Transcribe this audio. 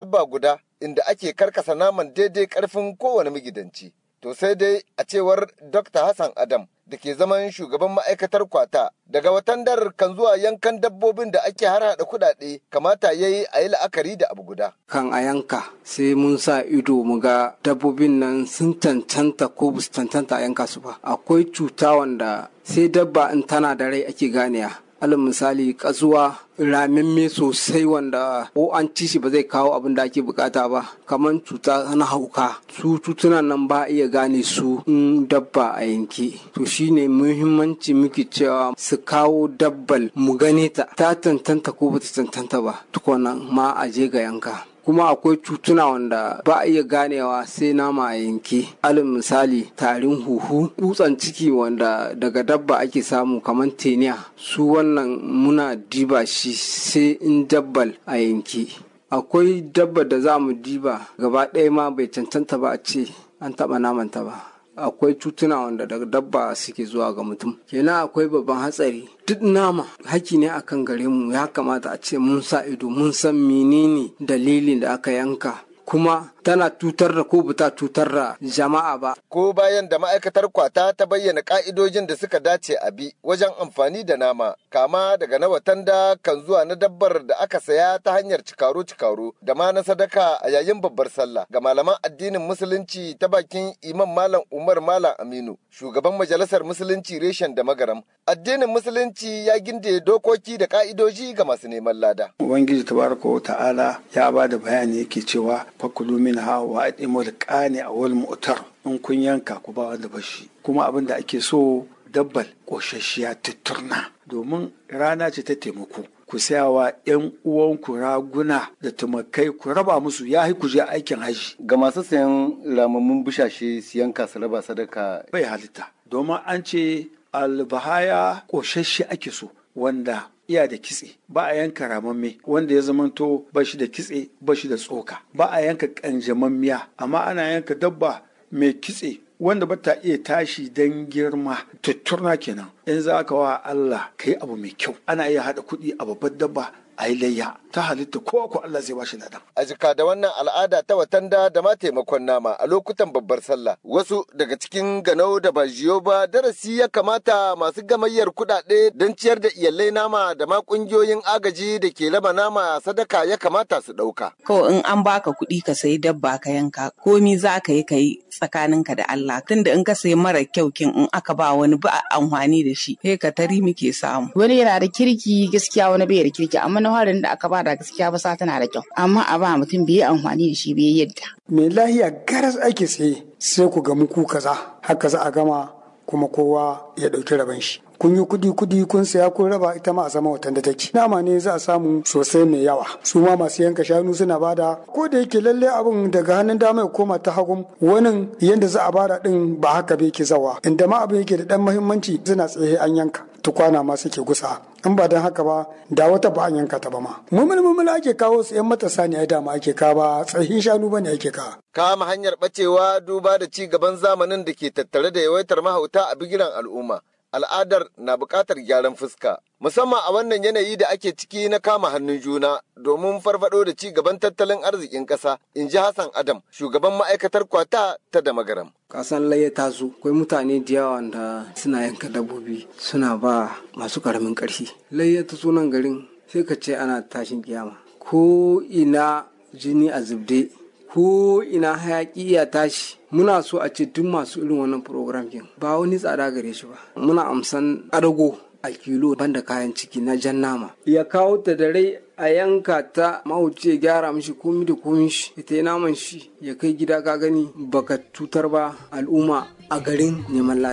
dabba guda inda ake karkasa naman daidai karfin kowane magidanci. To sai dai a cewar Dr. Hassan Adam da ke zaman shugaban ma'aikatar kwata daga watan dar kan zuwa yankan dabbobin da ake harhaɗa kuɗaɗe kamata ya yi a yi la'akari da abu guda. Kan a yanka sai mun sa ido mu ga dabbobin nan sun cancanta ko ba su cancanta a yanka su ba. Akwai cuta wanda sai dabba in tana da rai ake ganewa. alal misali kasuwa ramimme sosai wanda ko an ci shi ba zai kawo abin da ake bukata ba kamar cuta na hauka su cutunan nan ba iya gane su in dabba a yanke to shine muhimmanci muke cewa su kawo dabbal mu gane ta ta tantanta ko bata tantanta ba tukunan ma a je ga yanka kuma akwai cutuna wanda ba a iya ganewa sai nama a yanke alin misali tarin huhu dutsen ciki wanda daga dabba ake samu kamar teniya su wannan muna diba shi sai in dabbal a yanke akwai dabba da za mu diba gaba ɗaya ma bai cancanta ba a ce an taɓa namanta ba akwai cutuna wanda daga dabba suke zuwa ga mutum kenan akwai babban hatsari duk nama haki ne akan gare mu ya kamata a ce mun sa ido mun san menene dalilin da aka yanka kuma tana tutar da ko bata tutar da jama'a ba. Ko bayan da ma'aikatar kwata ta bayyana ka'idojin da suka dace a bi wajen amfani da nama, kama daga na watanda kan zuwa na dabbar da aka saya ta hanyar cikaro-cikaro da ma na sadaka a yayin babbar sallah ga malaman addinin musulunci ta bakin imam malam Umar Malam Aminu, shugaban majalisar musulunci reshen da magaram. Addinin musulunci ya ginde dokoki da ka'idoji ga masu neman lada. Ubangiji tabaraka wa ta'ala ya ba da bayani yake cewa fakulu min ha wa adimul qani a wal mu'tar in kun yanka ku ba wanda bashi kuma abin da ake so dabbal koshashiya tutturna domin rana ce ta taimako ku sayawa yan uwanku raguna da tumakai ku raba musu ya ku je aikin haji Ga masu sayan ramammun bushashe siyan su raba sadaka bai halitta domin an ce albahaya koshashe ake so wanda iya da kitse ba a yanka ramamme wanda ya zamanto ba shi da kitse ba shi da tsoka ba a yanka kanjamammiya amma ana yanka dabba mai kitse wanda ba ta iya tashi don girma tutturna kenan in za ka wa Allah ka yi abu mai kyau ana iya haɗa kuɗi a babbar dabba a yi layya ta halitta ko ko Allah zai bashi ladan. a jika da wannan al'ada ta watanda da ma taimakon nama a lokutan babbar sallah wasu daga cikin ganau da ba jiyo ba darasi ya kamata masu gamayyar kuɗaɗe don ciyar da iyalai nama da ma ƙungiyoyin agaji da ke raba nama sadaka ya kamata su ɗauka. Kawai in an baka kuɗi ka sayi dabba ka yanka komi za ka yi ka yi tsakaninka da Allah tunda in ka sayi mara kyau kin in aka ba wani ba amfani da shi sai ka tari muke samu. wani yana da kirki gaskiya wani bai da kirki amma na harin da aka bada gaskiya ba sa tana da kyau amma a ba mutum bai yi amfani da shi bai yadda mai lahiya garas ake tsaye sai ku gamu ku kaza haka za a gama kuma kowa ya ɗauki rabon shi kun yi kudi kudi kun saya kun raba ita ma a sama watan da take nama ne za a samu sosai mai yawa su ma masu yanka shanu suna bada ko da yake lalle abin daga hannun dama ya koma ta hagun wani yanda za a bada din ba haka bai ke zawa inda ma abin yake da dan muhimmanci suna tsaye an yanka tukwana ma suke gusa in ba don haka ba da wata ba an yanka ta ba ma mumul mumul ake kawo su yan matasa ne ai dama ake kawo ba tsahin shanu bane ake kawo Kama hanyar ɓacewa duba da ci gaban zamanin da ke tattare da yawaitar mahauta a bigiran al'umma. Al'adar na buƙatar gyaran fuska, musamman a wannan yanayi da ake ciki na kama hannun juna domin farfado da ci gaban tattalin arzikin ƙasa, in ji Hassan Adam, shugaban ma'aikatar kwata ta da magaram. kasan laye ta zo akwai mutane da yawa da suna yanka dabbobi suna ba masu karamin ƙarfi laye ta zo nan garin sai ka ce ana tashin kiyama ko ina jini a zubde ko ina hayaki ya tashi muna so a ce duk masu irin wannan program din ba wani tsada gare shi ba muna amsan adago a kilo banda kayan ciki na jan nama ya kawo ta da rai a yanka ta mahauci ya gyara mishi komi da komi shi ita yi naman shi ya kai gida ka gani baka cutar ba al'umma a garin neman lafiya